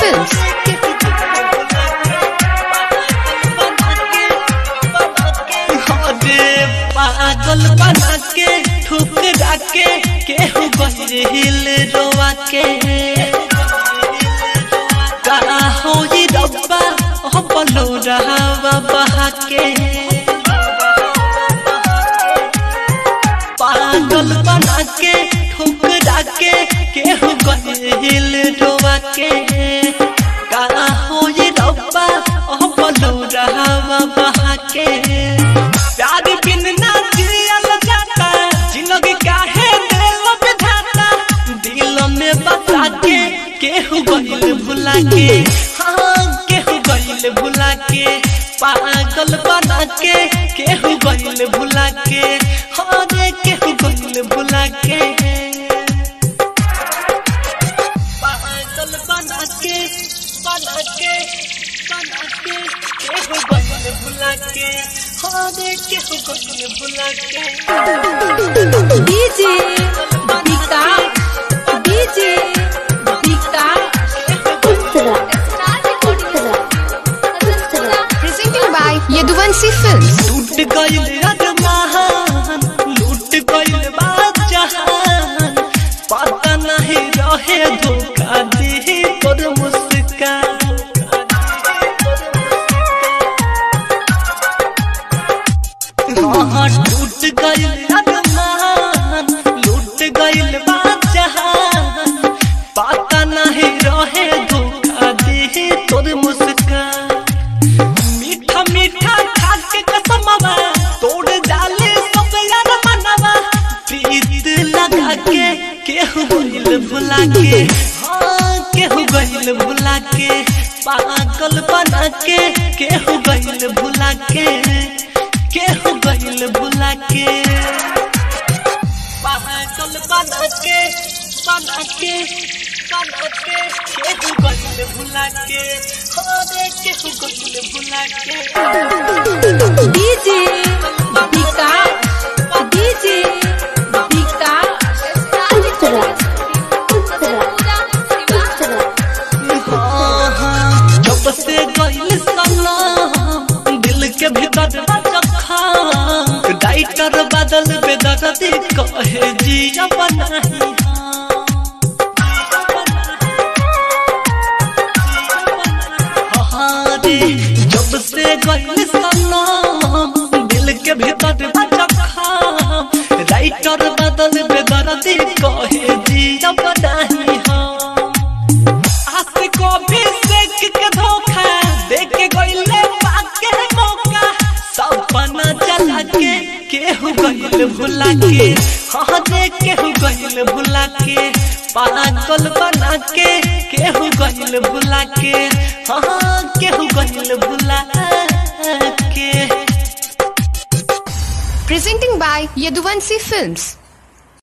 Films. अरे पागल बना के ठुकरा के केहू बहिल रोआ के का हो ये रब्बा ओ बलो रहावा बहा के पागल बना के ठुकरा के केहू बहिल रोआ के का हो ये रब्बा ओ बलो रहावा बहा के प्यार बिन ना जियल जाता जिंदगी काहे दिल बिठाता दिल में बता के केहू गइल भुला के हाँ केहू गइल भुला के पागल बना के केहू गइल भुला के हाँ रे केहू गइल भुला के पागल बना के बना के बना के केहू गइल भुला के हाँ रे केहू गइल भुला के DJ Dika. DJ Dika. Presented by Yaduvanshi Films. टूट गइल अरमान लूट गइल बादशाहान पता नहीं रहे धोखा दे तोर मुस्कान हाँ, टूट गइल अरमान लूट गइल बादशाहान पता नहीं रहे धोखा दे तोर मुस्कान मीठा मीठा खा के कसमवा तोड़ डाले सब यार मनवा प्रीत लगा के केहू गइल भुला के हाँ केहू गइल भुला के पागल बना के केहू गइल भुला के केहू गइल भुला के पागल बना के बना के बना के केहू गइल भुला के हाँ रे केहू गइल भुला के DJ Dika. DJ Dika. हाँ, हाँ, जब से गइल सनम दिल के भीतर जखा डाइटर बदल बेदर्दी कहे जिया बनाही हाँ रे जब से गइल सनम दिल के भीतर जखा राइटर बदल बेदर्दी कहे जिया बनाही हम आस को भी सेक के धोखा देख के गइले पाके मौका सपना चला के केहू गइल भुला के हाँ देख केहू गइल भुला के पागल बना के केहू गइल भुला के हाँ केहू गइल भुला के Presenting by Yaduvanshi Films.